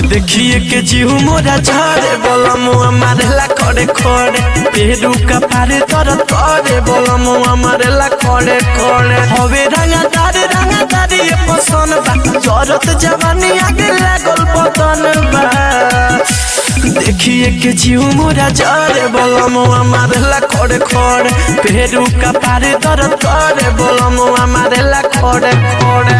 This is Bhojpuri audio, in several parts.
देखिए के जीव मोरा झरे बोलमुआ मारेला खड़े खड़े पेरू का पारे तर तरे बोलमुआ मारेला खड़े खड़े हवे रंगा दारे रंगा दारे ये पसंद बा जरत जवानी आगे लागल बदन बा देखिए के जीव मोरा जरे बोलमुआ मारेला खड़े खड़े पेरू का पारे तर तरे बोलमुआ मारेला खड़े खड़े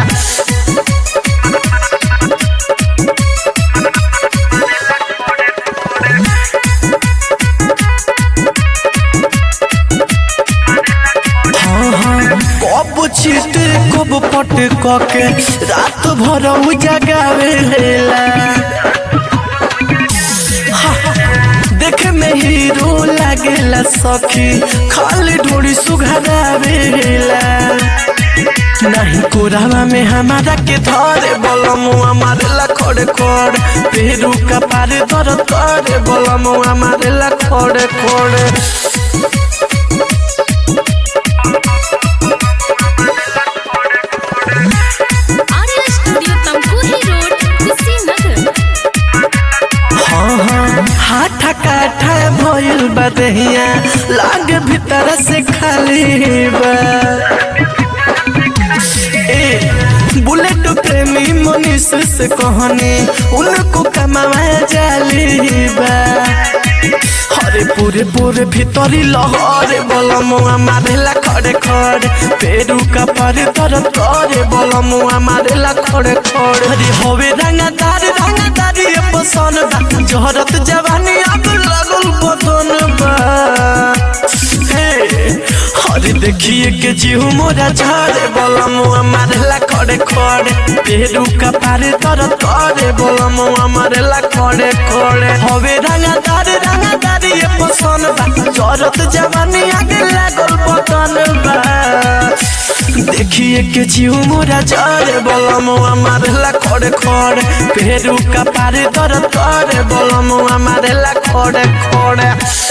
हाँ, हाँ, कब चीते कब पट के रात भर उजागावे लेला देखे में हीरो लागेला सखी खाली ढोड़ी सुघरावेला नहीं कोरावा में हमारा के धरे बोलमुआ मारेला खड़े खड़े पेरू का पारे दर तरे बोलमुआ मारेला खड़े खड़े आर्या स्टूडियो तमकुही रोड कुशीनगर हाँ हाँ हाथा काठा भइल बा देहिया लाग भीतर से खाली बा ए बुलेट प्रेमी मनीष से कहनी उनको कमावा जाली बा हरे पूरे पूरे भीतरी लहरे बलमुआ मारेला खड़े खड़े पेरू का परे तर तरे बलमुआ मारेला खड़े खड़े हरे होवे रंगादार रंगादार ये पसंद बा जहरत जवानी आग लगल बदन बा हे हरे देखिए के जीव मोरा झरे बलमुआ मारेला खड़े खड़े पेरू का पारे तर तरे बलमुआ मारेला खड़े खड़े होवे रंगादार रंगादार ये पसंद बा जरत जवानी आगे लागल बदन बा देखिए के जीव मोरा जरे बलमुआ मारेला खड़े खड़े पेरू का पारे तर तरे बलमुआ मारेला खड़े खड़े